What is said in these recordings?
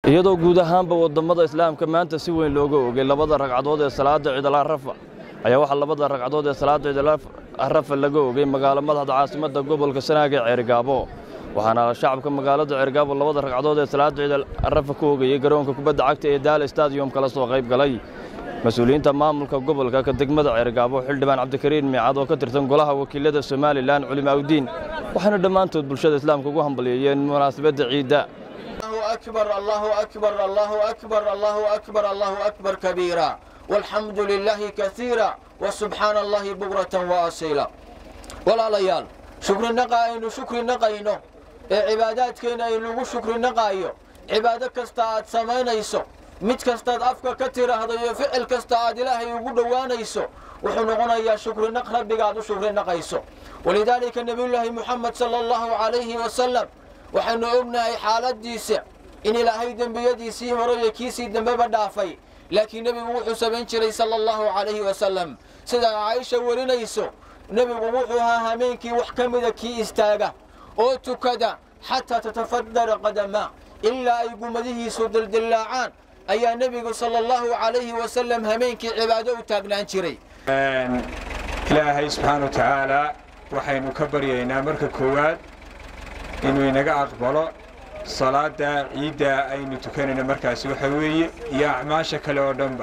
iyadoo guud ahaanba waddammada islaamka maanta si weyn looga ogay labada ragcadood ee salaadda ciidalarafa ayaa waxaa labada ragcadood ee salaadda ciidalarafa laga ogay magaalo madaxda caasimadda gobolka sanaag ee ceerigaabo waxaana shacabka magaalada ceerigaabo labada ragcadood ee salaadda ciidalarafa ku ogayey garoonka kubadda cagta ee daal stadium kala soo qayb galay mas-uuliyiinta maamulka gobolka ka degmada ceerigaabo xildhibaan cabdikariin miicad oo ka tirsan golaha wakiilada somalilan culimaaudiin waxaana dhammaantood bulshada islaamka ugu hambalyeeyeen munaasabadda ciidda الله أكبر الله أكبر الله أكبر الله أكبر الله أكبر كبيرا والحمد لله كثيرا وسبحان الله بكرة وأصيلا ولا ليال شكر النقاين شكر النقاين عبادات كينا يلوغو شكر النقايو عبادة كستاعد سمينيسو mid kastaad afka ka tiraahdo iyo ficil kasta aad ilaahay ugu dhowaanayso wuxuu noqonayaa shukrinaq rabbigaad u shukrinaqayso walidaalika nebiyullaahi muxamed sala allahu calayhi wasalam waxaynu ognahay xaaladiisa in ilaahay dembiyadiisii hore iyo kiisii dambeba dhaafay laakiin nebigu wuxuu samayn jiray sala allahu calayhi wasalam sida caaisha warinayso nebigu wuxuu ahaa hameenkii wax ka mida kii istaaga oo tukada xataa tatafadara qadamaa ilaa ay gumadihiisu dildillaacaan ayaa nebigu sala allahu calayhi wasalam hameenkii cibaado u taagnaan jiray ilaahay subxaana wa tacaalaa waxaynu ka baryaynaa marka koowaad inuu inaga aqbalo salaadda ciidda aynu tukanayno markaasi waxa weeye iyo acmaasha kale oo dhanba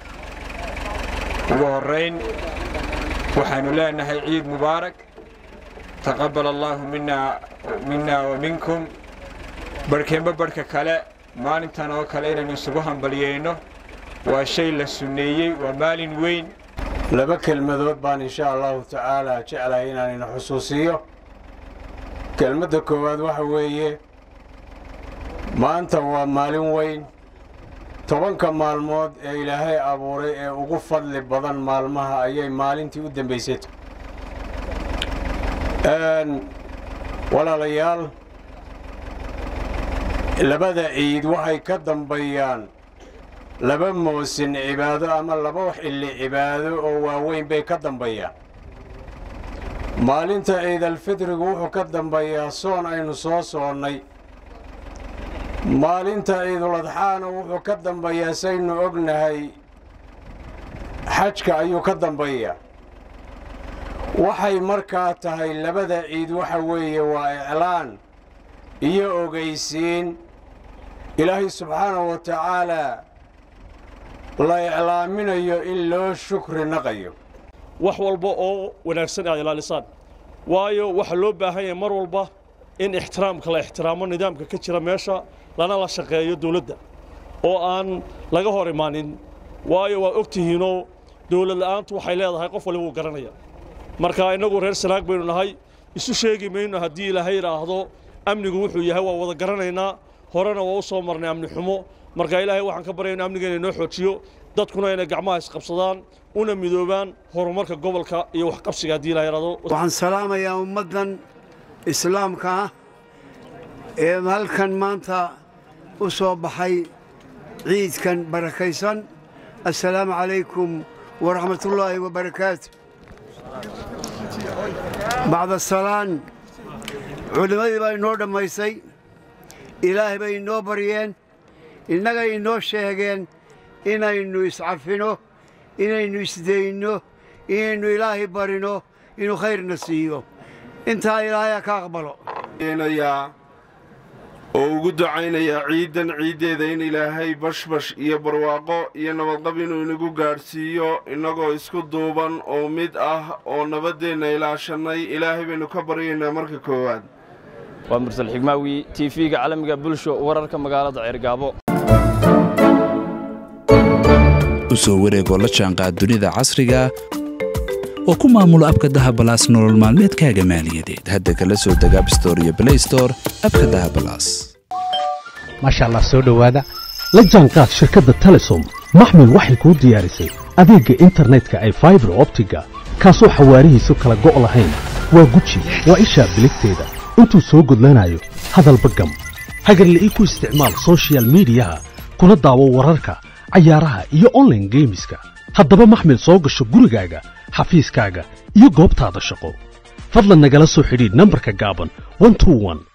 ugu horrayn waxaanu leenahay ciid mubaarak taqabbal allaahu minna wa minkum barhkeenba barhka kale maalintan oo kale inaynu isugu hambalyayno waa shay la sunneeyey waa maalin weyn laba kelmadood baan insha allahu tacaalaa jeclahay inaanina xusuusiyo kelmadda koowaad waxa weeye maanta waa maalin weyn tobanka maalmood ee ilaahay abuuray ee ugu fadli badan maalmaha ayay maalintii u dambaysayto walaalayaal labada ciid waxay ka dambayaan laba moosin cibaado ama laba xilli cibaado oo waaweyn bay ka dambayaan maalinta ciidalfidrigu wuxuu ka dambayaa soon aynu soo soonnay maalinta ciiduladxaana wuxuu ka dambayaa saynu ognahay xajka ayuu ka dambayaa waxay markaa tahay labada ciid waxa weeye waa iclaan iyo ogaysiin ilaahay subxaanahu wa tacaalaa la iclaaminayo in loo shukri naqayo wax walba oo wanaagsan aad ilaalisaan waayo waxaa loo baahan yahay mar walba in ixtiraamka la ixtiraamo nidaamka ka jira meesha lana la shaqeeyo dawladda oo aan laga hor imaanin waayo waa og tihiinoo dawlad la'aantu waxay leedahay qof waliba uu garanaya marka innagu reer sanaag baynu nahay isu sheegi mayno haddii ilaahay idhaahdo amnigu wuxuu yahay waa wada garanaynaa horena waa u soo marnay amni xumo marka ilaahay waxaan ka baryay in amnigeena inoo xoojiyo dadkuna inay gacmaha isqabsadaan una midoobaan horumarka gobolka iyo waxqabsiga haddii ilahay idhaahdo waxaan salaamayaa ummaddan islaamka ah ee halkan maanta u soo baxay ciidkan barakaysan assalaamu calaykum waraxmatullaahi wabarakaatu bacda salaan culimmadii baa inoo dhammaysay ilaahay bay inoo baryeen innagay inoo sheegeen inaynu iscafino inaynu isdayno inaynu ilaahay barino inuu khayrna siiyo intaa ilaahayaa ka aqbalo oo ugu ducaynayaa ciiddan ciiddeeda in ilaahay bashbash iyo barwaaqo iyo nabadqab inuu inagu gaadhsiiyo innagoo isku duuban oo mid ah oo nabaddeenna ilaashannay ilaahay baynu ka baryaynaa marka koowaad waa mursal xigmaawi t v-ga caalamiga bulsho wararka magaalada ceergaabo u soo wareegoo la jaanqaad dunida casriga oo ku maamulo abka dahabalaas nolol maalmeedkaaga maaliyadeed hadda kala soo deg abstore iyo blaystore abka dahabalaas maasha allah soo dhowaada la jaanqaad shirkadda telesom maxmil waxay kuu diyaarisay adeegga internetka ay faibar optiga kaasoo xawaarihiisu kala go' lahayn waa guji waa ishaa biligteeda intuu soo gudlanayo hadalba gam hagarle ii ku isticmaal soshiyal miidiyaha kuna daawo wararka cayaaraha iyo onlaine geemiska haddaba maxmil soo gasho gurigaaga xafiiskaaga iyo goobtaada shaqo fadlan nagala soo xidhiidh nambarka gaaban